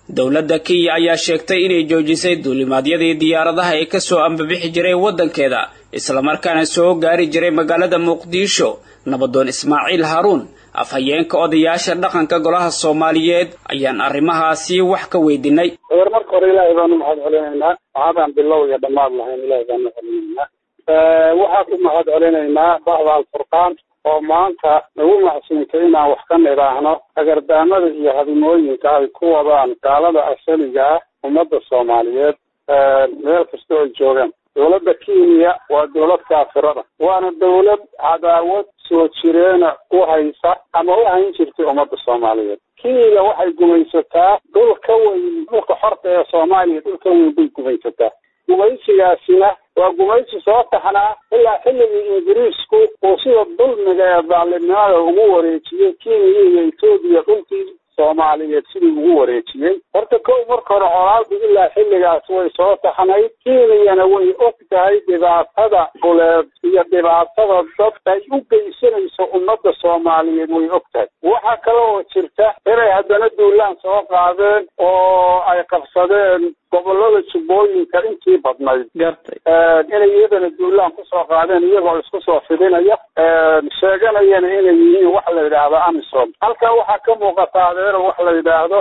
dowladda kenya ayaa sheegtay inay joojisay duulimaadyadii diyaaradaha ee kasoo ambabixi jiray waddankeeda islamarkaana soo gaari jiray magaalada muqdisho nabadoon ismaaciil haaruun afhayeenka odayaasha dhaqanka golaha soomaaliyeed ayaan arrimahaasi wax ka weydiinay war marka hore ilaahay baanu mahad celinaynaa waxaadaan bilow iyo dhammaad lahayn ilaahay baanu celinaynaa waxaan ku mahad celinaynaa bahda alfurqaan oo maanta nagu macsuuntay inaan wax ka nidhaahno agardaamada iyo hadimooyinka ay ku wadaan gaalada asaliga ah ummadda soomaaliyeed meel kasta oo joogaan dowladda kenya waa dowlad kaafirada waana dowlad cadaawad soo jireena u haysa ama u hayn jirtay ummadda soomaaliyeed kenya waxay gumaysataa dhul ka weyn dhulka xorta ee soomaaliya dhul ka weyn bay gumaysataa gumaysigaasina waa gumaysi soo taxnaa ilaa xilligii ingiriisku uu sida dulmiga ee daalimnimada ugu wareejiyey kenya iyo etoobiya dhulkii soomaaliyeed sidii ugu wareejiyey horta kow marka hore colaadu ilaa xilligaas way soo taxnayd kenyana way og tahay dhibaatada dhuleed iyo dhibaatada dad ay u geysanayso ummadda soomaaliyeed way og tahay waxaa kale oo jirta inay haddana duulaan soo qaadeen oo ay qabsadeen gobolada jubbooyinka intii badnayd gartay inay iyadana duulaan kusoo qaadeen iyagoo isku soo fidinaya sheeganayana inay yihiin wax la yidhaahdo amisom halkaa waxaa ka muuqata adeero wax la yidhaahdo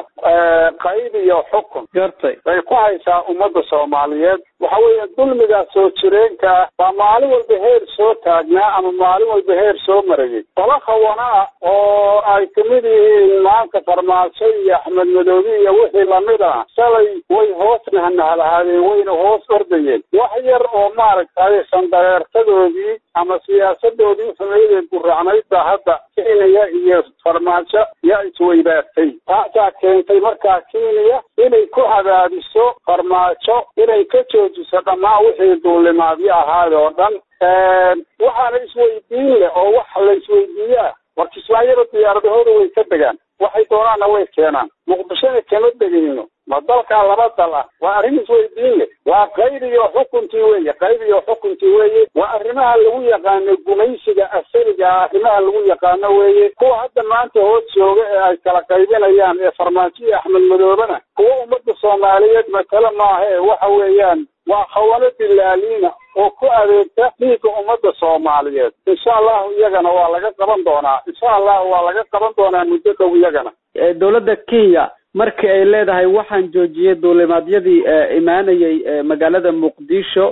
qayb iyo xukun gartay bay ku haysaa ummadda soomaaliyeed waxa weeye dulmigaa soo jireenka baa maalin walba heer soo taagnaa ama maalin walba heer soo marayay qolo khawana ah oo ay kamid yihiin maanta farmaajo iyo axmed madoobi iyo wixii lamid ah shalay way hoos nahanahalahaadeen wayna hoos ordayeen wax yar oo maaragtay sandareertadoodii ama siyaasadoodii xumeydee guracnayd baa hadda kenya iyo farmaajo yaa isweydaartay taasaa keentay markaa kenya inay ku cadaadiso farmaajo inay ka joojiso dhammaan wixii duulimaadyo ahaad oo dhan waxaana isweydiin leh oo wax la isweydiiyaa war kismaayada diyaaradahooda way ka degaan waxay doonaanna way keenaan muqdishona kama degayno ma dalkaa laba dal ah waa arrin isweydiin leh waa qayb iyo xukuntii weeye qayb iyo xukuntii weeye waa arrimaha lagu yaqaano gumaysiga asaliga ah arrimaha lagu yaqaano weeye kuwa hadda maanta hoos jooga ee ay kala qaybinayaan ee farmaajo iyo axmed madoobena kuwa ummadda soomaaliyeed matale maaha ee waxa weeyaan waa khawano dilaaliina oo ku adeegta dhiigga ummadda soomaaliyeed insha allahu iyagana waa laga qaban doonaa insha allahu waa laga qaban doonaa muddo dhow iyagana dowladda kenya markii ay leedahay waxaan joojiyey duulimaadyadii imaanayay magaalada muqdisho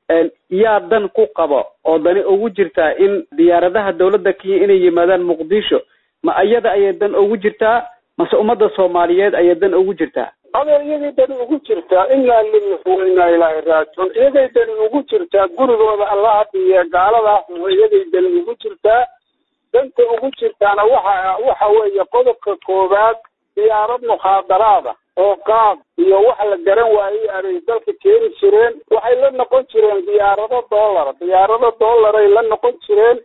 yaa dan ku qabo oo dani ugu jirtaa in diyaaradaha dowladda kenya inay yimaadaan muqdisho ma iyada ayay dan ugu jirtaa mase ummadda soomaaliyeed ayay dan ugu jirtaa adeer iyagay dani ugu jirtaa inaa lillahi wa inaa ilaahi raajicuun iyagay dani ugu jirtaa gurigooda allaha dhiiye gaaladaas iyagay dani ugu jirtaa danta ugu jirtaana waxa waxa weeye qodobka koowaad diyaarad mukhaadaraada oo qaad iyo wax la garan waayey abay dalka keeni jireen waxay la noqon jireen diyaarado dollar diyaarado dollaray la noqon jireen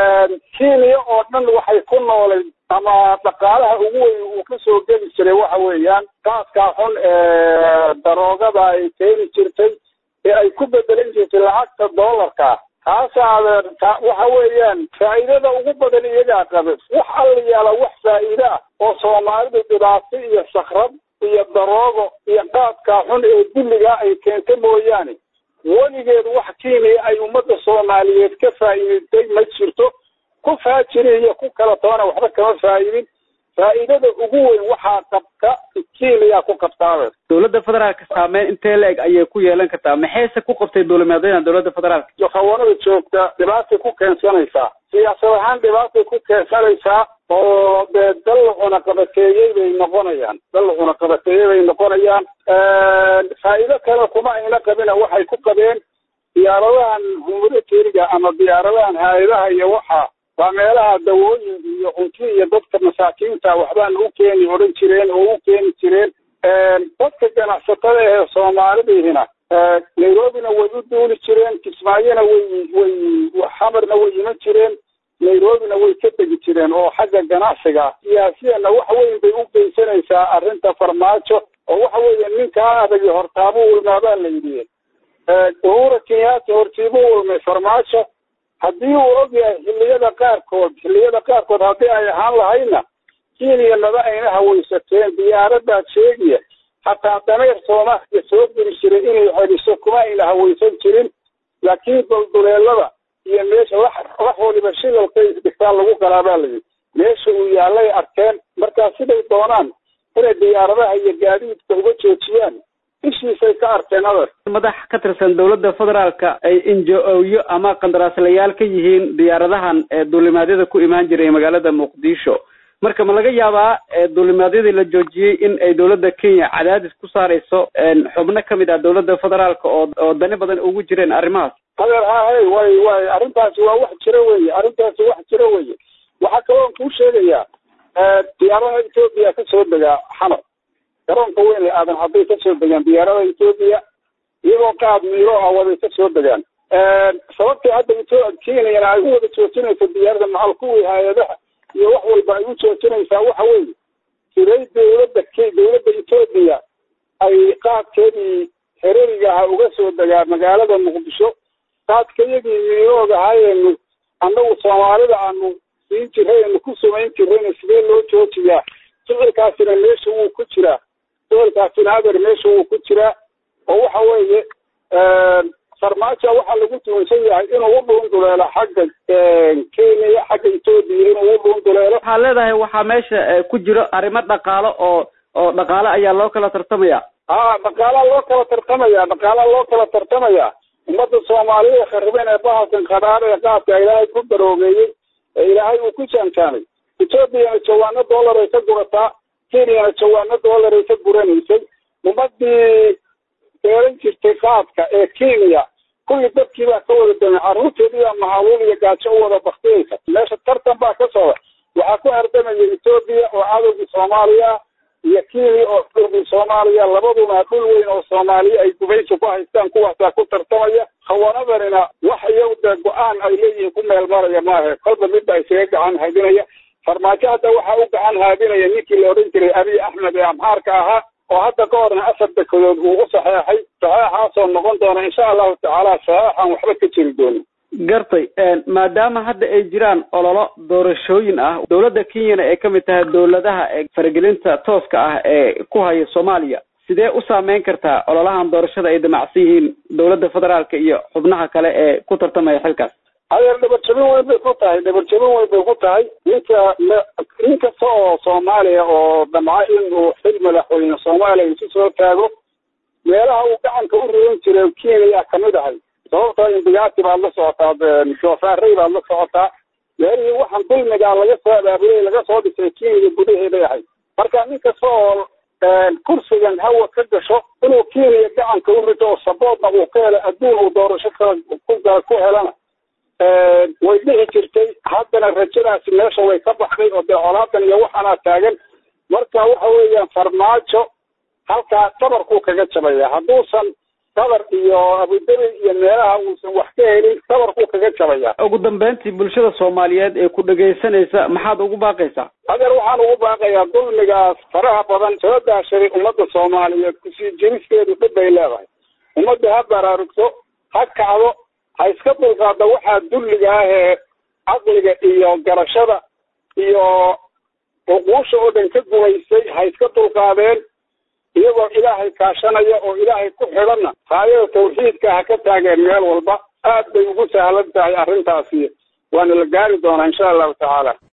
kenya oo dhan waxay ku noolayd ama dhaqaalaha ugu weyn uu kasoo geli jiray waxa weeyaan qaaskaa xun ee daroogada ay keeni jirtay ee ay ku bedelan jirtay lacagta dollarka taasa adeer waxa weeyaan faa'iidada ugu badan iyagaa qabe wax alla yaala wax faa'iide ah oo soomaalidu dhibaato iyo sakrad iyo daroogo iyo qaadkaa xun ee dulligaa ay keenta mooyaane weligeed wax kenya ay ummadda soomaaliyeed ka faa'iidatay ma jirto ku faajiri iyo ku kala toona waxba kama faa'idin faa'iidada ugu weyn waxaa qabta kenya ku qabtaabe dowladda federaalka saameyn intee la-eg ayay ku yeelan kartaa maxayse ku qabtay duulimaadyadan dowladda federaalka iyo khawanada joogta dhibaatay ku keensanaysaa siyaasad ahaan dhibaatay ku keensanaysaa oo dee dal la cunaqabateeyey bay noqonayaan dal la cunaqabateeyey bay noqonayaan faa'iido kale kuma ayna qabina waxay ku qabeen diyaaradahan humanitariga ama diyaaradahan hay-adaha iyo waxa waa meelaha dawooyin iyo cunti iyo dadka masaakiinta waxbaan u keeni odhan jireen oo u keeni jireen dadka ganacsatada ee soomaalidihina nairobina way u duuli jireen kismaayona way way xamarna way iman jireen nairobina way ka tegi jireen oo xagga ganacsiga siyaasiyana wax weyn bay u geysanaysaa arrinta farmaajo oo waxa weeye ninkaa adagi hortaabu ulmaabaa la yidhi uhura kenyaata hortiibu ulmay farmaajo haddii uu og yahay xilliyada qaarkood xilliyada qaarkood haddii ay ahaan lahayna kenya maba ayna hawaysateen diyaaradaad sheegaya hataa dameer soomaaliya soo guri jiray inay celiso kuma ayna hawaysan jirin laakiin dulduleelada iyo meesha wax wax waliba shilalkay isdhigtaan lagu galaabaa layidhi meesha uu yaallay arkeen markaa siday doonaan inay diyaaradaha iyo gaadiidka uga joojiyaan ishiisay ka arkeen adar madax ka tirsan dowladda federaalka ay injo-oyo ama qandaraaslayaal ka yihiin diyaaradahan duulimaadyada ku imaan jiray magaalada muqdisho marka ma laga yaabaa duulimaadyadii la joojiyey in ay dowladda kenya cadaadis ku saarayso xubno kamid ah dowladda federaalka oo oo dani badan ugu jireen arrimahaas adeer hahay way way arrintaasi waa wax jiro weye arrintaasi wax jiro weye waxaa kaloon kuu sheegayaa diyaaradaha etoobiya kasoo degaa xamar garoonka weyn ee aadan hadday kasoo degaan diyaaradaha etoobiya iyagoo qaad miiro ah waday kasoo degaan sababtay hadda kenyana ay u wada joojinayso diyaarada maxal kuwii hay-adaha iyo wax walba ay u joojinaysaa waxa weeye siday dowladda k dowladda etoobiya ay qaadkeedii hereriga aha uga soo degaa magaalada muqdisho qaadkayagii miirooga ahaayenu annagu soomaalida aanu siin jiray anu ku samayn jirayna sidee loo joojiyaa ficilkaasina meesha wuu ku jiraa ficilkaasina adeer meesha wuu ku jiraa oo waxa weeye farmaajo waxaa lagu tuunsan yahay inuu u dhuunduleelo xagga kenya xagga etoobiya inuu u dhuunduleelo waxaa leedahay waxaa meesha ku jiro arrimo dhaqaalo oo oo dhaqaale ayaa loo kala tartamaya a dhaqaalaa loo kala tartamaya dhaqaalaa loo kala tartamaya ummadda soomaalida kharibeen ee bahalkan khadaar ee qaadka ilaahay ku daroogeeyey ee ilaahay uu ku jaanjaamay etoobiyana jawaano dollar ay ka gurataa kenyana jawaano dollar ay ka guranaysay ummadii beeran jirtay qaadka ee kenya kulli dadkii baa ka wada damay carruurteedii baa mahaluul iyo gaajo u wada baktiyeysa meesha tartan baa ka socda waxaa ku hardamaya etoobiya oo cadowgii soomaaliya iyo kenya oo cadowgii soomaaliya labaduna dhul weyn oo soomaaliya ay gubaysi ku haystaan kuwaasaa ku tartamaya khawaanadanina wax iyagu dee go-aan ay leeyihiin ku meel maraya maahe kolba midba isaga gacan haadinaya farmaajo hadda waxaa u gacan haadinaya ninkii la odhan jiray abiy axmed ee amxaarka ahaa oo hadda ka horna afar dekedood uu u saxeexay saxeexaasoo noqon doona insha allahu tacaala saxeexaan waxba ka jiri doonin gartay maadaama hadda ay jiraan ololo doorashooyin ah dowladda kenyana ay kamid tahay dowladaha ee faragelinta tooska ah ee ku haya soomaaliya sidee u saameyn kartaa ololahan doorashada ay damacsan yihiin dowladda federaalka iyo xubnaha kale ee ku tartamaya xilkaas adeer dhabarjabin weyn bay ku tahay dhabarjabin weyn bay ku tahay ninka nin kasta oo soomaaliya oo damca inuu xil madaxweyne soomaaliya isu soo taago meelaha uu gacanka u ridan jiray kenya kamid ahay sababtoo indigaati baad la socotaa shoofaarey baad la socotaa meelihii waxaan dulmigaa laga soo abaabulay laga soo dhisay kenya gudaheeday ahay marka nin kasta oo kursigan hawa ka gasho inuu kenya gacanka u rito oo saboodna uu ka helo adduun uu doorasho kala ku helana way dhici jirtay haddana rajadaasi meesha way ka baxday oo dee colaadan iyo waxaanaa taagan marka waxa weeyaan farmaajo halkaa tabarkuu kaga jabaya hadduusan tabar iyo abudabi iyo meelaha uusan wax ka helin tabarkuu kaga jabaya ugu dambeyntii bulshada soomaaliyeed ee ku dhegaysanaysa maxaad ugu baaqaysaa adeer waxaan ugu baaqayaa dulmigaas faraha badan soo daashaday ummadda soomaaliyeed kusii jiristeedu dhib bay leedahay ummadda ha baraarugto ha kacdo ha iska dulqaada waxaa dulliga ah ee caqliga iyo garashada iyo xuquusha oo dhan ka gumaysay ha iska dulqaadeen iyagoo ilaahay kaashanaya oo ilaahay ku xidhanna haayada tawxiidka ha ka taageen meel walba aad bay ugu sahlan tahay arrintaasi waana la gaari doonaa insha allahu tacaala